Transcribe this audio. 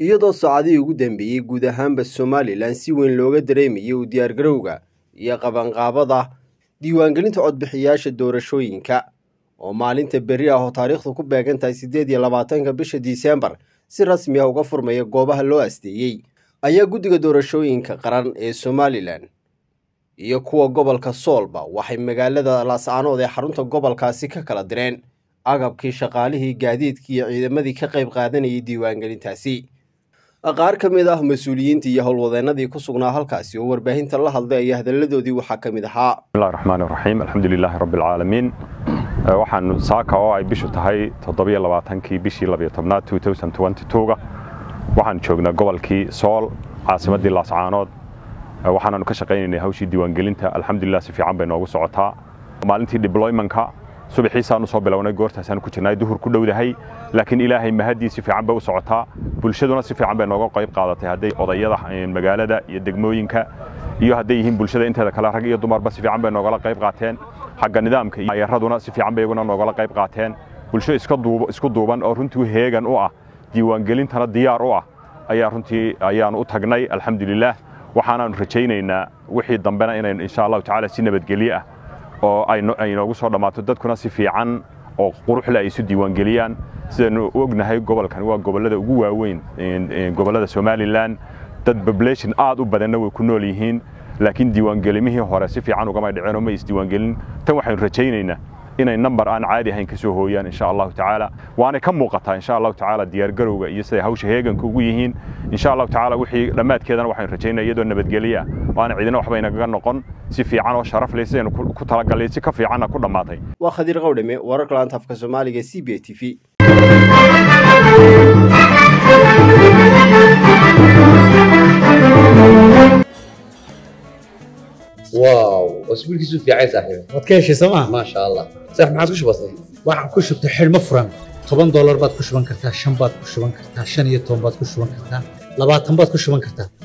iyadoo saacadihii ugu dambeeyey guud ahaanba somalilan si weyn looga dareemayay u diyaargarowga iyo qabanqaabada diiwaangelinta codbixiyaasha doorashooyinka oo maalinta berri ah oo taariikhdu ku beegan tahay siddeed iyo labaatanka bisha disembar si rasmi ah uga furmaya goobaha loo asteeyey ayaa guddiga doorashooyinka qaran ee somalilan iyo kuwa gobolka soolba waxay magaalada laascaanood ee xarunta gobolkaasi ka kala direen agabkii shaqaalihii gaadiidkii iyo ciidamadii ka qayb qaadanayay diiwaangelintaasi qaar ka mid ah mas-uuliyiintii iyo howlwadeennadii ku sugnaa halkaasi oo warbaahinta la hadlay ayaa hadalladoodii waxaa ka mid ahaa bismillahi raxmaani raxiim alxamdu lilaahi rabbi alcaalamiin waxaan saaka oo ay bishu tahay toddobiyo labaatankii bishii labiyo tobnaad ga waxaan joognaa gobolkii sool caasimaddii laascaanood waxaanaanu ka shaqaynaynay hawshii diiwaangelinta alxamdulilah si fiican bay noogu socotaa maalintii dibloymanka subaxiisaanu soo bilownay goortaasaanu ku jirnay duhur ku dhowdahay laakiin ilaahay mahaddii si fiican bay u socotaa bulshaduna si fiican bay nooga qayb qaadatay hadday odayada magaalada iyo degmooyinka iyo hadday yihiin bulshada inteeda kale rag iyo dumarba si fiican bay noogala qayb qaateen xagga nidaamka iyo ayaraduna si fiican bay iyaguna noogala qayb qaateen bulsho isku duuban oo runtii heegan u ah diiwaangelintana diyaar u ah ayaa runtii ayaanu u tagnay alxamdulilaah waxaanaanu rajaynaynaa wixii dambena inaynu insha allahu tacaala si nabadgelye ah oo ay noogu soo dhammaato dadkuna si fiican oo quruxle ay isu diiwaangeliyaan sidaynu u ognahay gobolkan waa gobollada ugu waaweyn gobollada somalilan dad population aad u badanna way ku nool yihiin laakiin diiwaangelimihii hore si fiican ugamay dhiceen oo ma isdiiwaangelin tan waxaynu rajaynaynaa inay nambar aan caadi ahayn ka soo hooyaan insha allahu tacaala waanay ka muuqataa insha allahu tacaala diyaargarowga iyo siday hawsha heeganka ugu yihiin insha allahu tacaala wixii dhammaadkeedana waxaynu rajaynaya iyadoo nabadgelye ah waana cidina waxba inagaga noqon si fiican oo sharaf leh sidaynu ku talagalay si ka fiicanna ku dhammaatay waa khadiir qawdhame wararka laanta afka soomaaliga c b t v واو اسبوعك في عايز صاحبي waad ka heshay sooma ما شاء الله صح ما عاد كش بسيط waxaan ku shubtay xidhmo furan toban doolar baad ku shuban kartaa shan baad ku shuban kartaa shan iyo toban baad ku shuban kartaa labaatan baad ku shuban kartaa